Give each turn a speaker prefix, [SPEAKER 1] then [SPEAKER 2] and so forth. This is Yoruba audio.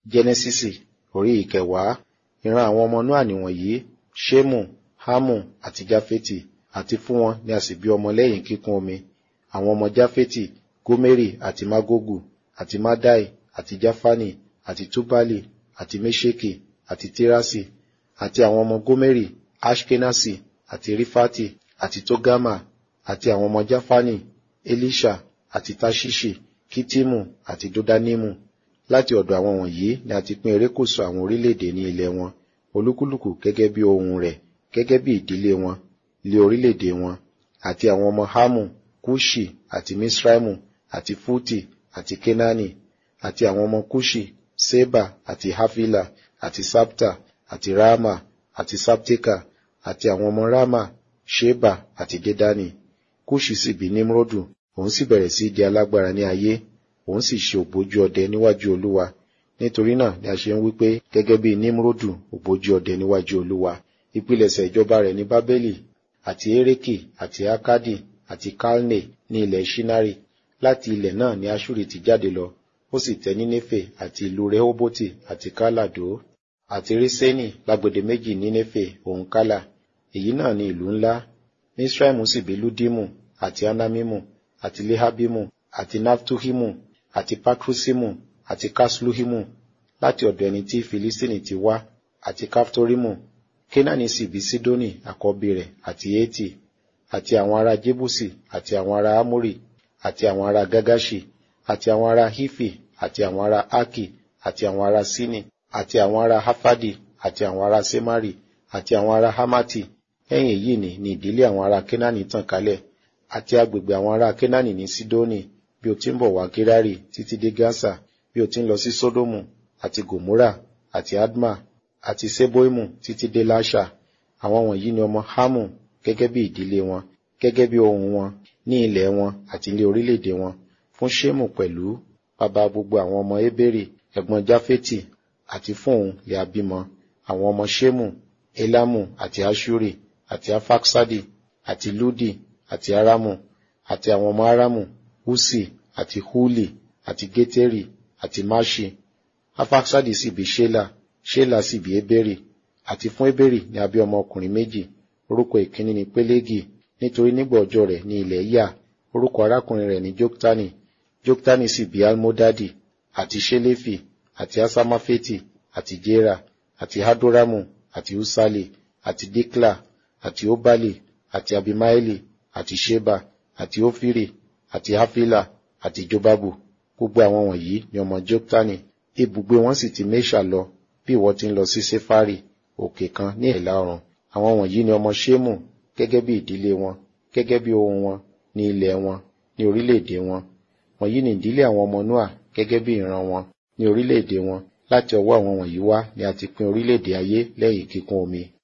[SPEAKER 1] jẹ́nẹ́sísì orí ìkẹwàá ìran àwọn ọmọ Nóà nìwọ̀nyí ṣémù hámù àti jáfétì àti fún wọn ni a sì bí ọmọ lẹ́yìn kíkún omi àwọn ọmọ jáfétì gómérì àti mágógù àti mádàì àti jáfánì àti túbálì àti méṣèkì àti tírásì àti àwọn ọmọ gómérì ashkenasi àti rífátì àti tógámà àti àwọn ọmọ jáfánì elisha àti tashishi kitimu àti dodanimu láti ọ̀dọ̀ àwọn wọ̀nyí ni a ti pín erékùṣù àwọn orílẹ̀-èdè ní ilẹ̀ wọn olúkúlùkù gẹ́gẹ́ bí ohun rẹ̀ gẹ́gẹ́ bí ìdílé wọn lé orílẹ̀-èdè wọn àti àwọn ọmọ hamu kushi àti misraimu àti futi àti kenani àti àwọn ọmọ kushi seba àti hafila àti sapta àti rama àti sapteka àti àwọn ọmọ rama sheba àti dedani kushi sì bí nimrodu òun sì bẹ̀rẹ̀ sí di alágbára ní ayé òun sì ṣe ògbójú ọdẹ níwájú olúwa nítorí náà ni a ṣe ń wí pé gẹ́gẹ́ bí nimrodu ògbójú ọdẹ níwájú olúwa ìpilẹ̀ṣẹ̀ ìjọba rẹ̀ ní bábélì àti ereki àti akadi àti kalne ní ilẹ̀ shinari láti ilẹ̀ náà ni ashuri ti jáde lọ ó sì tẹ nínéfè àti ìlú rehoboti àti kálàdó àti rísẹ́nì lágbèdè méjì nínéfè òun kálà èyí náà ni ìlú ńlá misraimu sì bí ludimu àti anamimu àti lehabimu àti naftuhimu àti pakrusimu àti kasluhimu láti ọ̀dọ̀ ẹni tí filistini ti wá àti kaftorimu kenani sì bí sidoni àkọ́bí rẹ̀ àti eti àti àwọn ará jebusi àti àwọn ará amori àti àwọn ará gagashi àti àwọn ará hifi àti àwọn ará aki àti àwọn ará sini àti àwọn ará hafadi àti àwọn ará semari àti àwọn ará hamati lẹ́yìn èyí ni ni ìdílé àwọn ará kenani tàn kálẹ̀ àti agbègbè àwọn ará kenani ní sidoni bí o ti ń bọ̀ wá gerari títí dé gaza bí o ti ń lọ sí sodomu àti gomora àti adma àti seboimu títí dé lasha àwọn wọ̀nyí ni ọmọ hamu gẹ́gẹ́ bí ìdílé wọn gẹ́gẹ́ bí ohun wọn ní ilẹ̀ wọn àti ilé orílẹ̀-èdè wọn fún shemu pẹ̀lú bàbá gbogbo àwọn ọmọ eberi ẹ̀gbọ́n jafeti àti fún òun lè abímọ àwọn ọmọ shemu elamu àti ashuri àti afaksadi àti ludi àti aramu àti àwọn ọmọ aramu husi àti huli àti geteri àti mashi afaksadi sì bí shela shela sì bí eberi àti fún eberi ni a bí ọmọ ọkùnrin méjì orúkọ ìkíní ni pelegi nítorí nígbà ọjọ́ rẹ̀ ní ilẹ̀ yà orúkọ arákùnrin rẹ̀ ní joktani joktani sì bí almodadi àti shelefi àti asamafeti àti jera àti hadoramu àti usali àti dikla àti obali àti abimaeli àti sheba àti ofiri àti hafila àti jobabu gbogbo àwọn wọ̀nyí ni ọmọ joktani ibùgbé wọn sì ti mesha lọ bí ìwọ ti ń lọ sí sefari òkè kan ní ìlà oòrùn àwọn wọ̀nyí ni ọmọ shemu gẹ́gẹ́ bí ìdílé wọn gẹ́gẹ́ bí ohun wọn ní ilẹ̀ wọn ní orílẹ̀-èdè wọn wọ̀nyí ni ìdílé àwọn ọmọ noa gẹ́gẹ́ bí ìran wọn ní orílẹ̀-èdè wọn láti ọwọ́ àwọn wọ̀nyí wá ni a ti pín orílẹ̀-èdè ayé lẹ́yìn kíkún omi